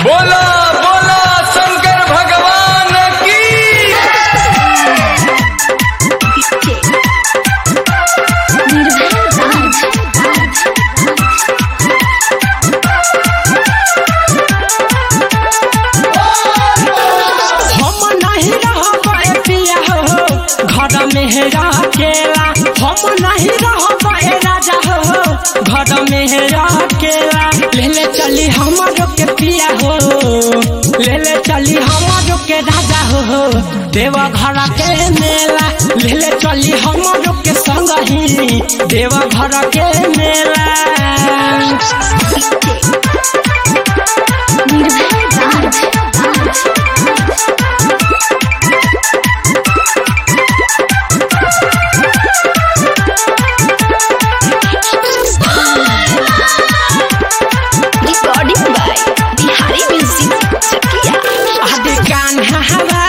बोला बोला शंकर भगवान की हम नहीं रहबे पिया हो घर में है अकेला हम नहीं रहबे राजा हो घर में है अकेला ले ले चली हमारो के पिया हो ले ले चली हमारो के राजा हो देवा घर के मेला ले ले चली हमारो के संग ही देवा घर के मेला Recording by Bihari Music Chakia. आदि कान हवा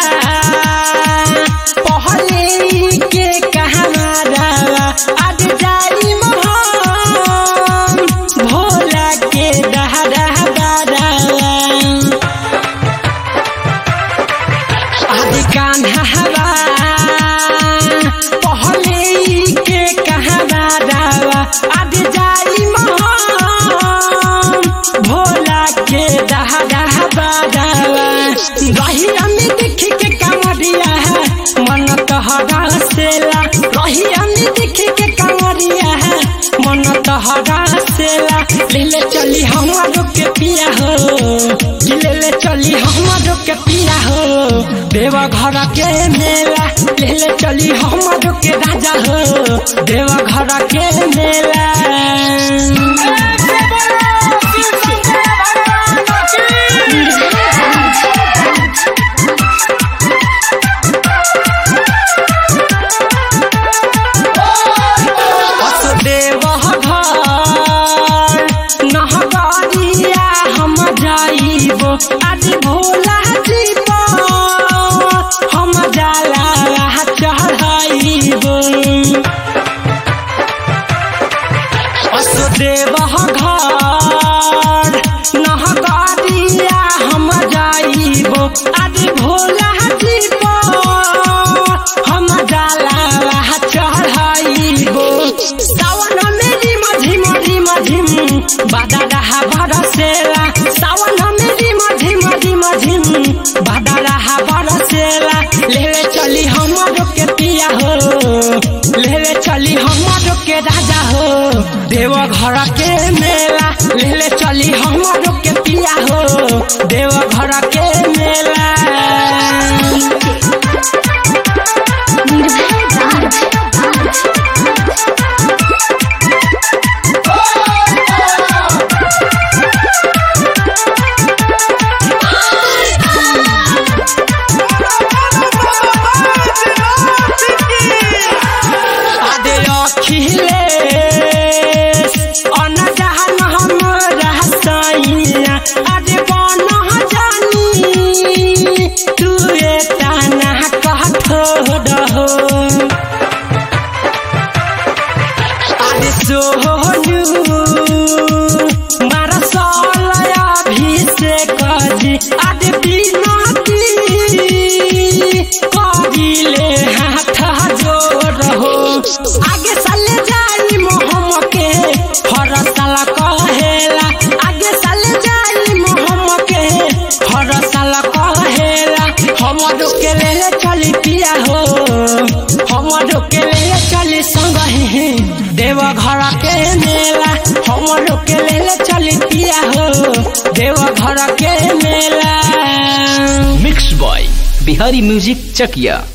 पहले के कहारा आदि जाई मोहन भोला के दहरा बारा आदि कान हवा पहले के कहारा आदि जाई मोहन भोला के दहरा बारा रही अमी देख के कांवरिया है मन तहरा सेला रही अमी देख के कांवरिया है मन तहरा सेला ले ले चली हमारो के पिया हो ले ले चली हमारो के पिया हो देवा घर के मेला ले ले चली हमारो के राजा हो देवा घर के मेला देव घर नहबरिया हम जाइबो आज भोला जीब हम जाला चढ़ाइबो देव घर नहबरिया हम जाइबो आज भोला जीब हम जाला चढ़ाइबो सावन मेरी मझी मझी मझिम बादा रहा बरसेला सावन मेरी मझी मझी मझिम बादा रहा बरसेला लेले चली हमारो के पिया हो लेले चली हमारो के राजा हो देव घर के मेला लेले चली हमारो के पिया हो देव घर के मेला आदे अखिले अनजान हम रहसैया आदे बन जानी तू एतना कहथो रहो आदे सोहनु मारा सलया अभिषेक जी आदे बिनती करिले हाथ जोड़ हो आगे साले जाई मोहम के हर साल कहेला आगे साले जाई मोहम के हर साल कहेला हमरो के ले चली पिया हो हमरो के ले चली संग ही देव घर के मेला हमरो के ले चली पिया हो देव घर के मेला मिक्स बॉय बिहारी म्यूजिक चकिया